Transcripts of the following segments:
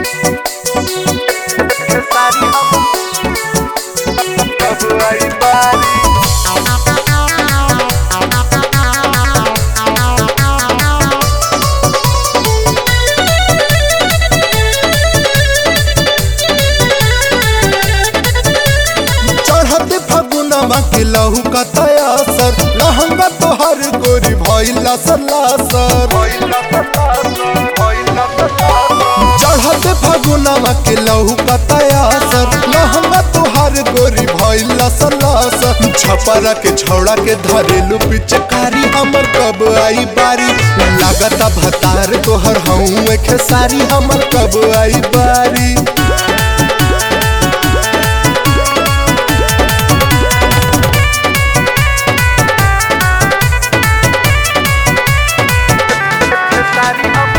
सारी हम कब आई बारी चढ़ते फगुनवा के लहू का तयासर लहंगा तोहर गोरी भइला सलासर भइला तलासर भइला तलासर चढ़ते फगुनवा के लहू का तयासर लहंगा तोहर गोरी भइला सलासर छपरा के छौड़ा के धरेलू पिचकारी हमर कब आई बारी लागता भतार तोहर हूँ खेसारी हमर कब आई बारी सारी हम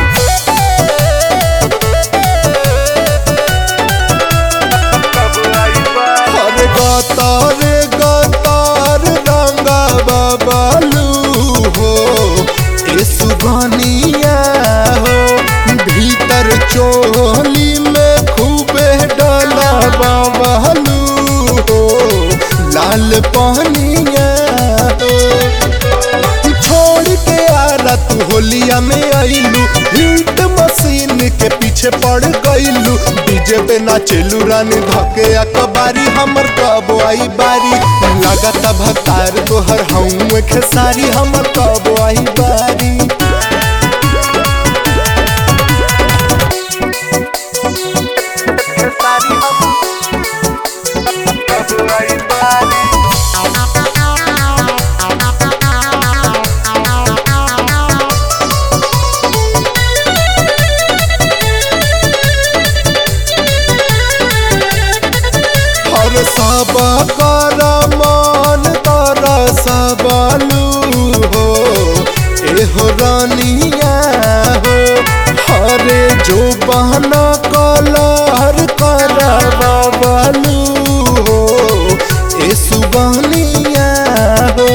कब आई बारी अरे गतार गतार रंगा बाबालू हो ए सुगनिया हो भीतर चोली में खूबे डाला बाबालू हो लाल पानिया हो छोड़ के आला तू होलिया में आइलू हिट मशीन के पीछे पड़ गइलू डीजे पे नाचेलू रानी धके अकबारी हमर कब आई बारी लागता भतार तोहर हूँ खेसारी हमर कब आई बारी सारी हम कब आई बारी हर सब कर मान तर सबलू हो एहो रानिया हो हरे जो बहना कलर कर बबलू हो ए सुबहनिया हो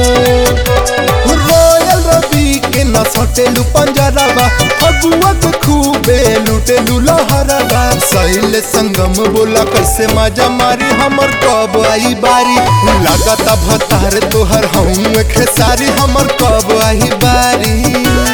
रोयल रवि के न सटेलू पंजरवा फगुआ के खूबे लुटेलू लहरवा सहिल संगम बोला कैसे मजा मारी हमर कब आई बारी लागता भतार तोहर हूँ खेसारी हमर कब आई बारी